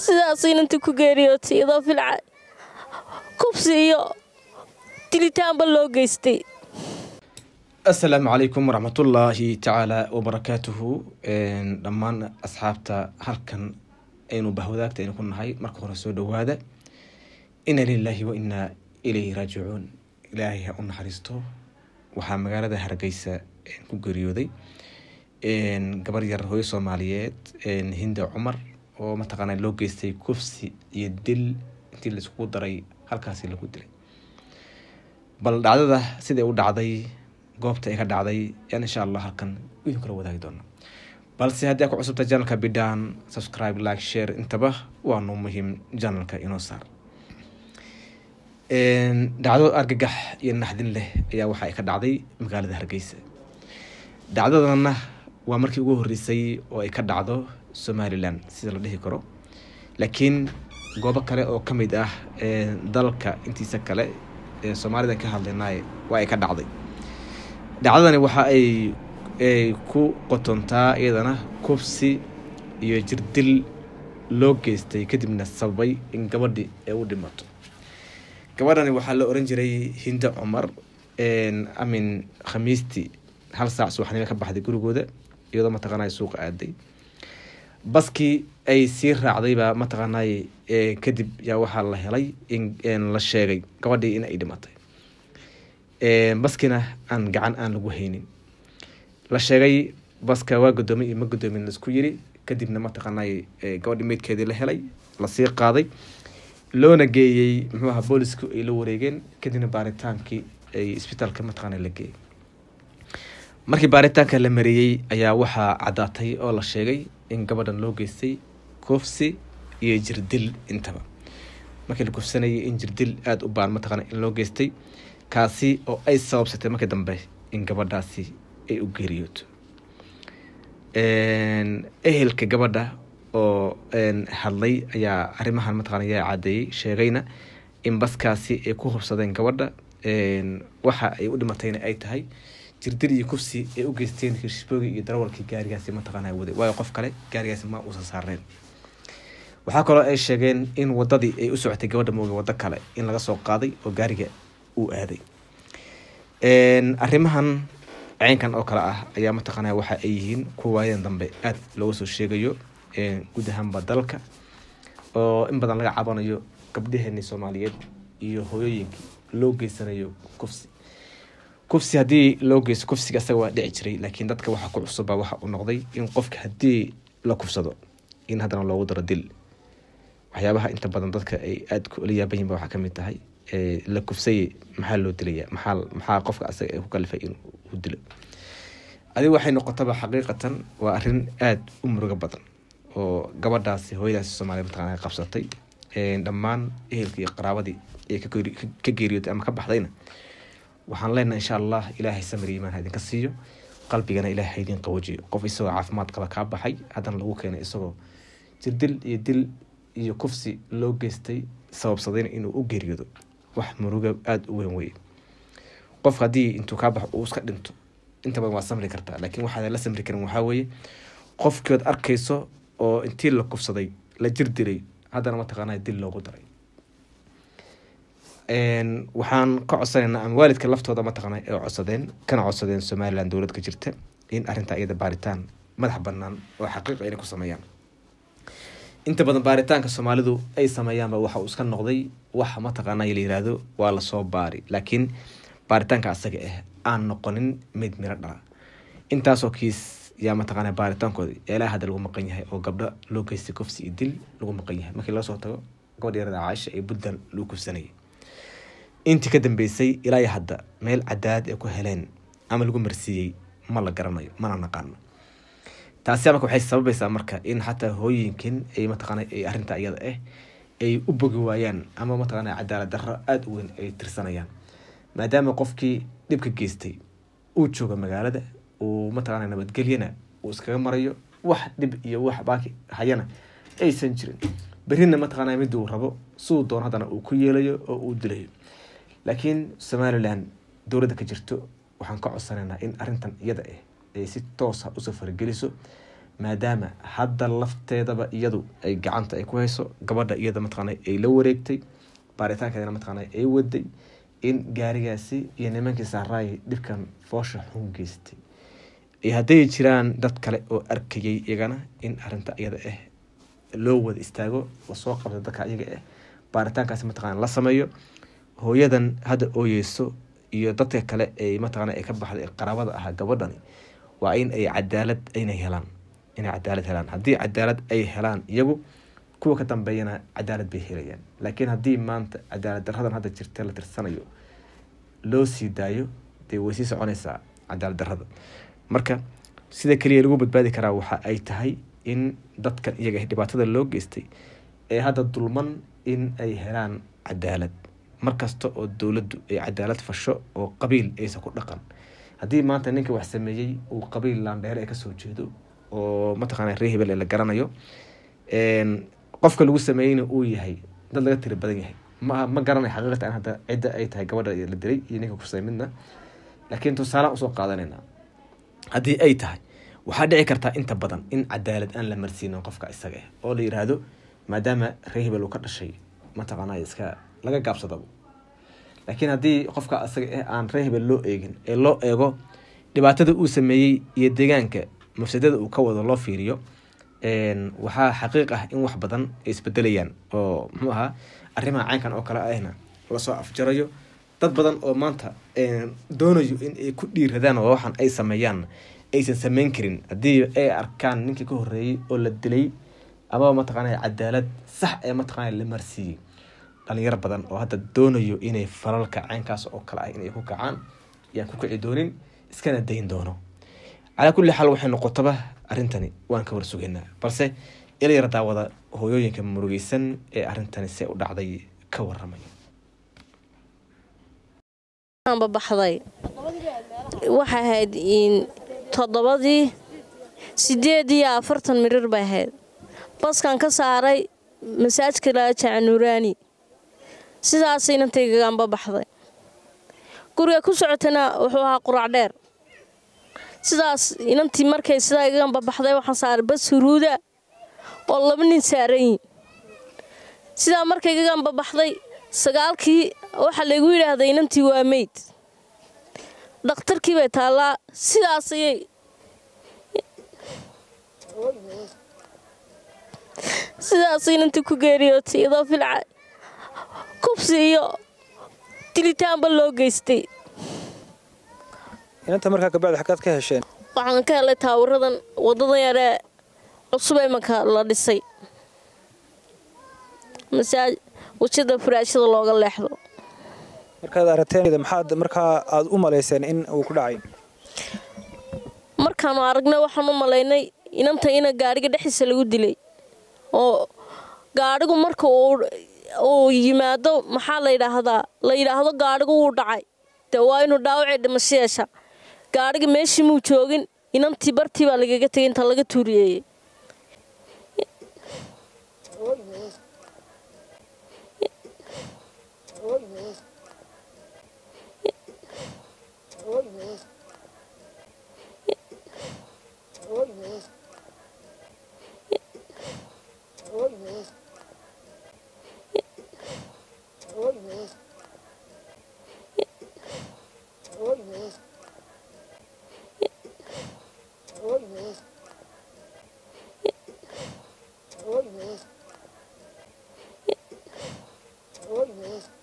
sidaas inantii ku geeriyootay iyadoo filca kubsi iyo dilitaanba loo geystay asalaamu calaykum waraxmatullaahi tacaala wabarakaatuhu dhammaan asxaabta halkan aynu bahwadaagta aynu ku nahay marka hore soo dhowaada ina lilaahi wa inaa ilayhi raajicuun ilaahay ha u naxariisto waxaa magaalada hargeysa ku geeriyooday gabar yar hooyo soomaaliyeed hinda cumar oo mataqaana loo geystay kufsi iyo dil intii laiskugu daray halkaasi lagu dilay bal dhacdada siday u dhacday goobta ay ka dhacday yaan insha allah halkan idin kala wadaagi doona balse haddii aa ku cusubta janalka bidhaan subscribe like share intaba waanu muhiim janalka inoo saar dhacdo argagax iyo naxdin leh ayaa waxa ay ka dhacday magaalada hargeysa dhacdadana waa markii ugu horeysay oo ay ka dhacdo somalilan sida la dhihi karo laakiin goobo kale oo ka mid ah dalka intiisa kale ee soomaalidan ka hadlaynay waa ay ka dhacday dhacdadani waxa ay ku qotontaa iyadana kubsi iyo jirdil loo geystay kadibna sababay in gabadhi ay u dhimato gabadhani waxaa la oran jiray hinda cumar amin khamiistii hal saac subaxnimo ka baxday gurigooda iyadoo mataqaanay suuqa aaday baskii ay sii raacdaybaa mataqaanay kadib yaa waxaa la helay in la sheegay gabadhii in ay dhimatay baskina aan gacan aan lagu haynin la sheegay baska waa gudoomiy iyo ma gudoomin laisku yiri kadibna mataqaanay gabadhi meydkeedii la helay lasii qaaday loona geeyey muxuu aha boolisku ay la wareegeen kadibna baaritaankii ay isbitaalka mataqaana la geeyey markii baaritaanka la mariyey ayaa waxaa caddaatay oo la sheegay in gabadhan loo geystay kufsi iyo jirdil intaba markii la kufsanayay in jirdil aada u baan mataqaana in loo geystay kaasi oo ay sababsatay markii dambe in gabadhaasi ay u geeriyooto ehelka gabadha oo hadlay ayaa arrimahan mataqana yaa cadeeyey sheegayna in baskaasi ay ku hubsadeen gabadha waxa ay u dhimatayna ay tahay jirdil iyo kufsi ay u geysteen hirshboogi iyo darawalkii gaarigaasi mataqaana waday waayo qof kale gaarigaasi ma uusan saareen waxaa kaloo ay sheegeen in wadadii ay u socotay gabadha mooga wado kale in laga soo qaaday oo gaariga uu aaday arrimahan ceynkan oo kale ah ayaa mataqaana waxa ay yihiin kuwa waayadan dambe aada looga soo sheegayo guud ahaanba dalka oo in badan laga cabanayo gabdhaheeni soomaaliyeed iyo hooyooyinkii loo geysanayo kufsi kufsi haddii loo geysto kufsiga asaga waa dhici jiray laakiin dadka waxaa ku cusuba waxa uu noqday in qofka haddii la kufsado in haddana loogu daro dil waxyaabaha inta badan dadka ay aada kula yaaban yihin ba waxaa kamid tahay la kufsay maxaa loo dilaya maxaa maxaa qofka asaga ku kalifay inuu dilo adiga waxay noqotaba xaqiiqatan waa arrin aada u murugo badan oo gabadhaasi hooyadaasi soomaaliya mataqana qabsatay dhammaan ehelkii iyo qaraabadii ee ka geeriyootay ama ka baxdayna waxaan leenahay insha allah ilaahay samir imaan idinka siiyo qalbigana ilaahay haydin qawajiyo qof isagoo caafimaad qaba kaa baxay haddana lagu keenay isagoo jirdil iyo dil iyo kufsi loo geystay sababsadayna inuu u geeriyoodo wax muruga aada u weyn weye qof haddii intuu kaa baxo uu iska dhinto inta badan waa samri kartaa laakiin waxaadan la samri karin waxaa weeye qofkiood arkayso oo intii la kufsaday la jir dilay haddana mataqaana dil loogu daray waxaan ka codsanaynaa ama waalidka laftooda mataqaana ay codsadeen kana codsadeen somalilan dowlad ka jirta in arrintaa iyada baaritaan madax banaan oo xaqiiqa inay ku sameeyaan inta badan baaritaanka soomaalidu ay sameeyaanba waxa uu iska noqday wax mataqaana la yiraahdo waa lasoo baari laakiin baaritaanka asaga ah aan noqonin mid miro dhala intaasoo kiis yaa mataqaana baaritaankooda ilaa hadda lagu maqan yahay oo gabdho loo geystay kufsi iyo dil lagu maqan yahay markii laga soo tago gabadh yarada caaisha ee puntland lagu kufsanayay intii ka dambeysay ilaa hadda meel cadaad ay ku heleen ama lagu marsiiyey ma la garanayo mana naqaano taasi marka waxay sababaysaa marka in xataa hooyinkan ay mataqaana ay arrinta iyada ah ay u bogi waayaan ama mataqaana cadaalad darro aada u weyn ay tirsanayaan maadaama qofkii dhibka geystay uu joogo magaalada uu mataqaana nabadgelyana uu iskaga marayo wax dhib iyo wax baaki hayana aysan jirin berrina mataqaana mid uu rabo siduu doon haddana uu ku yeelayo oo uu dilayo laakiin somalilan dowladda ka jirto waxaan ka codsanaynaa in arrintan iyada ah ay si toosa usoo farageliso maadaama hadda lafteedaba iyadu ay gacanta ay ku hayso gabadha iyada mataqaana ay la wareegtay baaritaankeedana mataqaana ay waday in gaarigaasi iyo nimankii saaraay dhibkan foosha xun geystay iyo hadday jiraan dad kale oo arkayay iyagana in arinta iyada ah loo wada istaago lasoo qabta dadka iyaga ah baaritaankaasi mataqaana la sameeyo hooyadan hadda ooyeyso iyo dadka kale ay mataqaana ay ka baxday qaraabada ahaa gabadhani waa in ay cadaalad inay helaan inay cadaalad helaan haddii cadaalad ay helaan iyagu kuwa ka dambeeyana cadaalad bay helayaan laakiin haddii maanta cadaalad daradan hadda jirta la tirsanayo loo sii daayo dee way sii soconaysaa cadaalad darada marka sida keliya lagu badbaadi karaa waxa ay tahay in dadkan iyaga dhibaatada loo geystay ee hadda dulman in ay helaan cadaalad markasta oo dowladdu ay cadaalad fasho oo qabiil aysan ku dhaqan haddii maanta ninka wax sameeyey uu qabiil laandheere ee kasoo jeedo oo mataqaana ree hebel ee la garanayo qofka lagu sameeyeyna uu yahay dad laga tiri badan yahay ma ma garanay xaqiiqatan hadda cidda ay tahay gabadha la dilay iyo ninka kusay midna laakiin tusaalaan usoo qaadanayna haddii ay tahay waxaa dhici kartaa inta badan in cadaalad aan la marsiinin qofka isaga ah oo la yiraahdo maadaama ree hebel uu ka dhashay mataqaana iska laga gaabsadabo laakiin haddii qofka isaga ah aan ree hebel loo eegin ee loo eego dhibaatada uu sameeyey iyo deegaanka mafsadada uu ka wado loo fiiriyo waxaa xaqiiq ah in wax badan ay isbedelayaan oo muxuu ahaa arrimaha caynkan oo kale ahna lasoo afjarayo dad badan oo maanta doonayo in ay ku dhiiradaan oo waxaan ay sameeyaan aysan sameyn karin haddii ay arkaan ninkii ka horeeyey oo la dilay amaba mataqaana cadaalad sax ee mataqaana la marsiiyey dhalinyaro badan oo hadda doonayo inay falalka caynkaas oo kale ah inay ku kacaan yaan ku kici doonin iskana dayn doono calaa kulli xaal waxay noqotaba arrintani waan ka warsugaynaa balse ilayar daawada hooyooyinka murugeysan ee arrintani see u dhacday ka waramaya babaxday waxay ahayd toddobadii sideed iyo afartan mirir bay ahayd baskan ka saaray masaajka laajaca nuuraani sidaas inantaygaganba baxday guriga ku socotana wuxuu ahaa qurac dheer sidaas inantii markay sidaa igaganba baxday waxaan saaray bas huruuda oo laba nin saaran yihin sidaa markay igaganba baxday sagaalkii waxaa laygu yidhaahday inantii waa meyd dhakhtarkii bay taallaa sidaas ayay sidaas inantii ku geeriyootay iyadoo filca kubsi iyo dilitaanba loo geystay inanta markaa kabacdi xaggaad ka hesheen waxaan ka helay taawiradan waddadan yaree cusub ee marka la dhisay masaaj wajada furaashada looga leexdo markaad aragteen maxaad markaa aada u malayseen in uu ku dhacay markaanu aragnay waxaan u malaynay inanta ina gaadhiga dhexdiisa lagu dilay oo gaadhigu marka uu yimaado maxaa la yidhaahdaa la yidhaahdo gaadhigu wuu dhacay dee waa inuu dhaawacii dhimasho yeesha gaadhiga meeshii muu joogin inantii bartii baa lagaga tegay inta laga tuuriyeeyey Oh, yes.